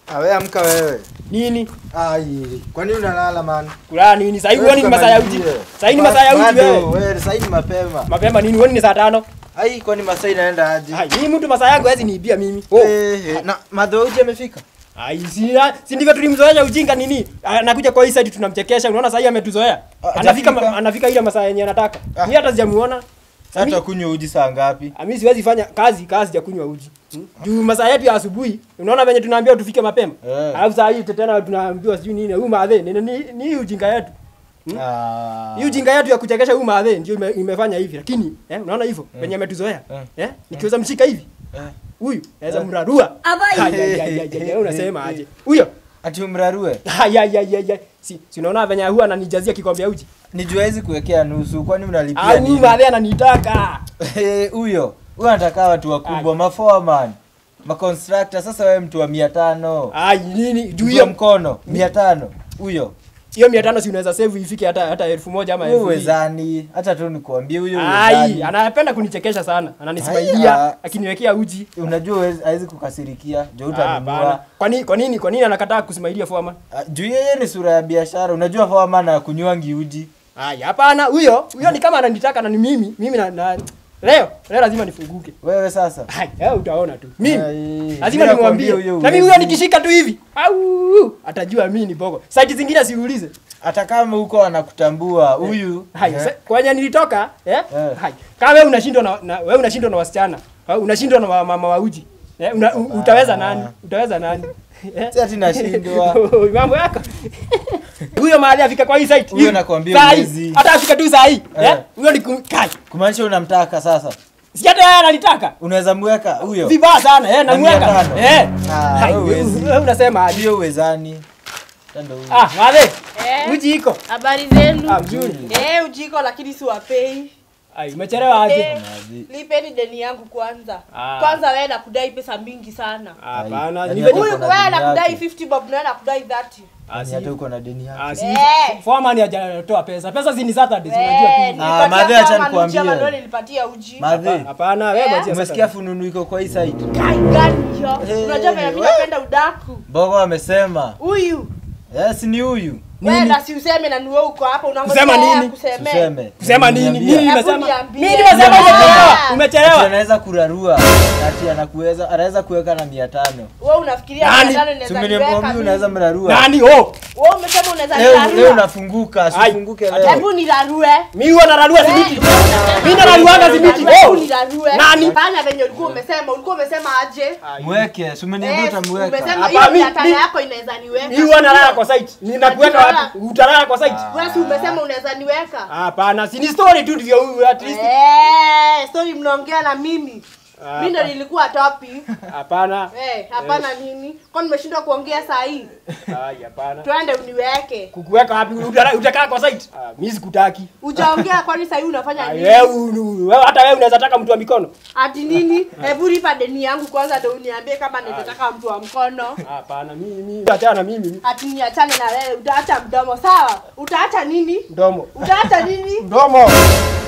Awe amka wewe. Nini? Ai, kwa nini unalala man? Kulala nini? Sasa hivi Wewe huoni ni masaa ya uji. tukamalizie. Sasa hivi ni masaa ya uji Bado, wewe. Wewe sasa hivi ni mapema. Mapema nini? Huoni ni saa tano? Ai, kwani masaa inaenda aje? Hai, mimi mtu masaa yangu hawezi niibia mimi. Oh. Eh, eh, na madho uji amefika? Ai, si si ndivyo tulimzoea ujinga nini? Anakuja kwa hii side tunamchekesha. Unaona sasa hivi ametuzoea. Ah, Anafika hajafika. anafika ile masaa yenye anataka. Ah. Mimi hata sijamuona. Sasa Mi- tutakunywa uji saa ngapi? Ah, Mimi siwezi fanya kazi kazi ya kunywa uji. Hmm? Juu masaa yetu ya asubuhi, unaona venye tunaambiwa tufike mapema. Eh. Alafu saa hii tena tunaambiwa sijui nini, huyu madhe ni ni ni hii ujinga yetu. Ah. Hii ujinga yetu ya kuchekesha huyu madhe ndio ime, imefanya hivi. Lakini eh, unaona hivyo venye ametuzoea. Eh. Eh? Nikiweza mshika hivi, Eh. huyu naweza Eh. mrarua. Abai. Ai, ai, ai, ai, ai, Unasema aje? Huyo. Ati umrarue? Ai ai ai ai. ai. Si si unaona venye huwa ananijazia kikombe ya uji. Nijua hizi kuwekea nusu, kwani unalipia Ah, huyu nini? madhe ananitaka. Eh, Huyo, huyo anataka watu wakubwa, maforeman, maconstructor. Sasa wewe mtu wa 500. Ai nini? Juu Juu hiyo mkono 500. Huyo. hiyo 500 si unaweza save ifike hata hata elfu moja ama Wewe elfu mbili. wezani, hata tu nikuambie huyo Ai, wezani. anapenda kunichekesha sana. Ai, Ananismailia ah. akiniwekea uji. Unajua huwezi- hawezi kukasirikia, juu Ah, hapana. utanunua. Kwa nini kwa nini kwa nini anakataa kusimailia foreman? Ah, Juu yeye ni sura ya biashara. Unajua foreman akunywangi uji. Ai, hapana, huyo huyo ni kama ananitaka na ni mimi, mimi na, na leo leo lazima nifunguke. Wewe sasa. Ai, wewe utaona tu. Mimi Ai, lazima mimi nimwambie. nakwambia huyo Na mimi huyo huwezi. nikishika tu hivi. Au atajua mimi ni bogo. Site zingine siulize. Hata kama huko anakutambua huyu. Hai, eh, sa- kwenye nilitoka, eh? Eh. Hai. Kama wewe unashindwa na, na wewe unashindwa na wasichana, au unashindwa na wa- mama wa uji. Eh, una, u, utaweza nani? Utaweza nani? Eh? Si ati nashindwa. Mambo yako. Huyo mahali afika kwa hii site. Huyo hivi, nakwambia saa hii, huwezi. Hata afika tu saa hii. Eh. Eh? Huyo ni kum- kai. Kumaanisha unamtaka sasa. Si hata yeye analitaka. Unaweza mweka huyo. Vibaya sana, eh, Na namweka. mia tano. Eh. Ah, Hai, wewe huwezi. wewe unasema aje? Hiyo uwezani. Tando huyo. Ah, wale. Eh, Uji iko. habari zenu? Ah, mzuri. Eh, ujiko lakini siwapei. Ai, umechelewa aje? Eh, Maji. lipeni deni yangu kwanza. Ah. Kwanza wewe nakudai pesa mingi sana. Hapana, Ai, ni yaani venye Huyu Uko na wewe deni nakudai yake. 50 bob na wewe nakudai 30. Ah, si- Yaani hata uko na deni yako. Ah, si Eh. foreman hajatoa pesa. Pesa si ni Saturday, si Eh, unajua tu. nilipatia Ah, madhe acha kama nikwambie. nuchi ama ndio nilipatia uji. Madhe. Hapana, wewe Eh? mwachie Umesikia Saturday. fununu iko kwa hii side? Kai gani hiyo? Eh, Unajua vile mimi we- napenda udaku. Bogo amesema. Huyu Yes, ni huyu. wewe Nini? na si useme na niwe uko hapa unangoja Kusema yeye nini? akusemee. Tuseme. Kusema nini? Niambia. Nini Hebu nimesema? niambie. Mimi nimesema Niambie. umechelewa. Ati Umechelewa. anaweza kurarua. Ati anakuweza anaweza kuweka na 500. Wewe unafikiria Nani? 500 Si inaweza umeniambia niweka mimi unaweza mimi? mrarua. Nani? Oh. Wewe umesema unaweza Leo leo nirarua. unafunguka, Ai. sifunguke leo. Hebu nirarue. Mimi huwa nararua simiti. Mimi nararuanga simiti. Hebu Oh. nirarue. Nani? Fanya venye ulikuwa umesema. Ulikuwa umesema aje? Mweke, si umeniambia Eh, utamweka. umesema Hapa, hiyo mi- mia tano mi- yako inaweza niweka. Mimi huwa narara kwa site. Ninakuweka Unajua- wapi? Utalala kwa site. Wewe si umesema unaweza niweka? Hapana, si ni story tu ndivyo huyu at least. Eh, sorry mnaongea na mimi. Ah, Mimi ndo nilikuwa topi. Hapana. Eh, hapana nini? Kwa nimeshindwa kuongea saa hii. Ai, hapana. Twende uniweke. Kukuweka wapi? Utala- Utakaa kwa site? Ah, mimi sikutaki. Ujaongea kwani saa hii unafanya Ah, nini? Wewe unu- wewe hata wewe unaweza taka mtu wa mikono. Ati nini? Hebu lipa deni yangu kwanza ndio uniambie kama nitataka mtu wa mkono. Hapana, mimi mimi achana na mimi. Ati niachane na wewe, utaacha mdomo sawa? Utaacha nini? Mdomo. Utaacha nini? Mdomo.